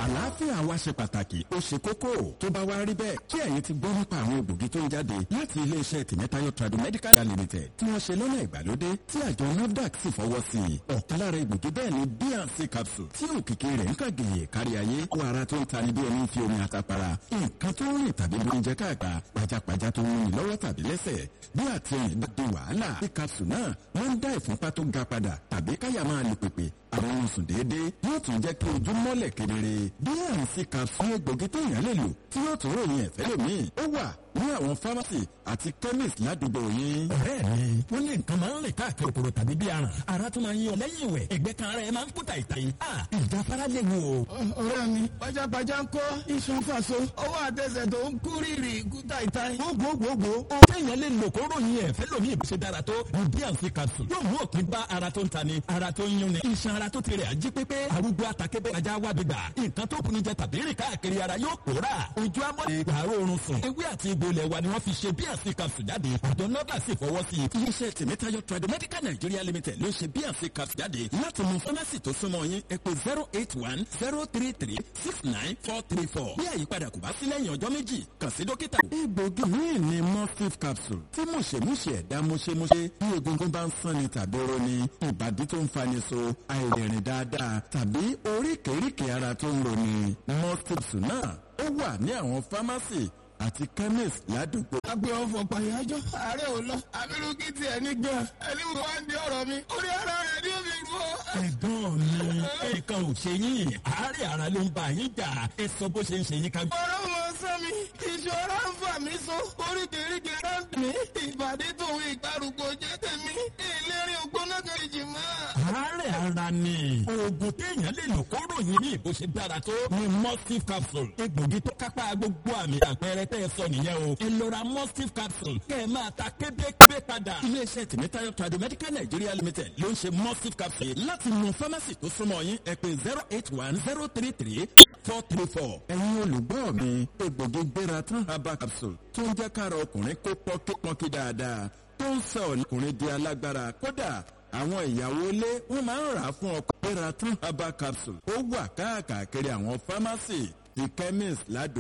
àlàáfíà wa ṣe pàtàkì ó ṣe kókó tó bá wá rí bẹ́ẹ̀ kí ẹ̀yin ti gbọ́ nípa àwọn egbògi tó ń jáde láti iléeṣẹ́ tìmẹ́tayọ tradomedical limited tí wọ́n ṣe lọ́nà ìgbàlódé tí àjọ nafdac sì fọwọ́ sí i ọ̀kan lára egbògi bẹ́ẹ̀ ni bnc capsule tí òkìkí rẹ̀ ń kàgèyè kárí ayé kó ara tó ń tani bí ẹni fi omi àtàpàrà nǹkan tó ń rìn tàbí bí oúnjẹ káàkà pajápajá tó ń rìn lọ́wọ́ tàbí lẹ́sẹ̀ bí àtẹ̀yìn bá di wàhálà bí capsule náà wọ́n ń dá ìfúnpá tó ga padà tàbí káyà máa lè pèpè àwọn ohun sùn déédéé yóò tún jẹ́ kí ojú mọ́lẹ̀ kedere bnc capsule egbògi téèyàn lè lò tí yóò tún ròyìn ẹ̀fẹ́ lòmíì ó wà ní àwọn fámásì àti chemist ládùúgbò yín. ọ̀rẹ́ mi wọ́n ní nǹkan máa ń rìn káàkiri òkòrò tàbí bí aràn ara tún máa ń yan lẹ́yìn ìwẹ̀ ẹ̀gbẹ́ kan ara ẹ̀ máa ń kú tàìtàì. ìjáfara lè wo. ọ̀rẹ́ mi pajápajá ń kọ́ iṣan fàṣọ ọwọ́ àtẹsẹ̀ tó ń kú rírì kú tàìtàì. gbogbogbò ó téèyàn lè lò kó ròyìn ẹ̀fẹ́ lòmíì bó ṣe dára tó bnc capsule yóò mú òpin bá ara tó ń tani ara tó ń yúnni iṣan ara tó ti rẹ̀ ají pépé arúgbó àtàkébé ajá wá gbígbà nǹkan tó kùnú jẹ tàbí rìn káàkiri ara yóò pòórà ojú amọ̀ ìgbàrú oorun sùn ewé àti egbò ilẹ̀ wa ni wọ́n fi ṣe bnc capsule jáde àjọ nọ́dà sì fọwọ́ sí i. iléeṣẹ́ tèmítayọ tradomedical nigeria limited ló ṣe bnc capsule jáde láti mú fámásì tó súnmọ́ yín ẹ pé zero eight one zero three three six nine four three four bí àyípadà kò bá sí lẹ́yìn ọjọ́ méjì kàn sí dókítà. egbògi míì ni mustif capsule tí mùṣemúṣe ẹ̀dá mùṣemúṣe bí egungun bá ń sanni tàbí roni ìbàdí tó ń fani so àìrìnrìn dáadáa tàbí oríkèéríkèé ara tó ń roni mustif capsule náà ó wà ní àwọn fámásì àti chemist ládùúgbò. agbe ọfọ pàyájọ ààrẹ ò lọ abirùkí tiẹ̀ ní gan ẹni mo wá ń di ọ̀rọ̀ mi orí ara rẹ̀ ni ó fi rú ọ. ẹ̀gbọ́n mi ẹ̀kan ò ṣe yín àárẹ̀ ara ló ń bá yín jà ẹ sọ bó ṣe ń ṣe yín ká. ọ̀rọ̀ mọ sọ mi ìṣòro ń fà mí so oríkèéríkèé rẹ̀ ń dùn mí ìbàdí tòun ìgbàrúgbó jẹ́ tèmi ìlérí ògbóná kejì mọ́. àárẹ̀ ara ni oògùn téèyàn lè lò kóró yín ní ìbò ṣe dára tó ni mustif capsule egbògi tó kápá gbogbo àmì àpẹẹrẹ tẹ́ ẹ sọ nìyẹn o ẹ lọ ra mustif capsule kẹ́ ẹ máa ta kébékébé padà. iléeṣẹ́ tèmítayọ tradomedical nigeria limited ló ń ṣe mustif capsule láti mú fámásì tó súnmọ́ yín ẹ pé zero eight one zero three three four three four. ẹ̀yin olùgbọ́ mi egbògi gbéra tán herbal capsule tó ń jẹ́ kára ọkùnrin kó pọ́nkípọ́nkí dáadáa tó ń sọ ọkùnrin di alágbára kódà àwọn ìyàwó ilé wọn máa ń rà á fún ọkọ gbéra tán herbal capsule ó wà káàkiri àwọn fámásì the chemist ládùúgbò.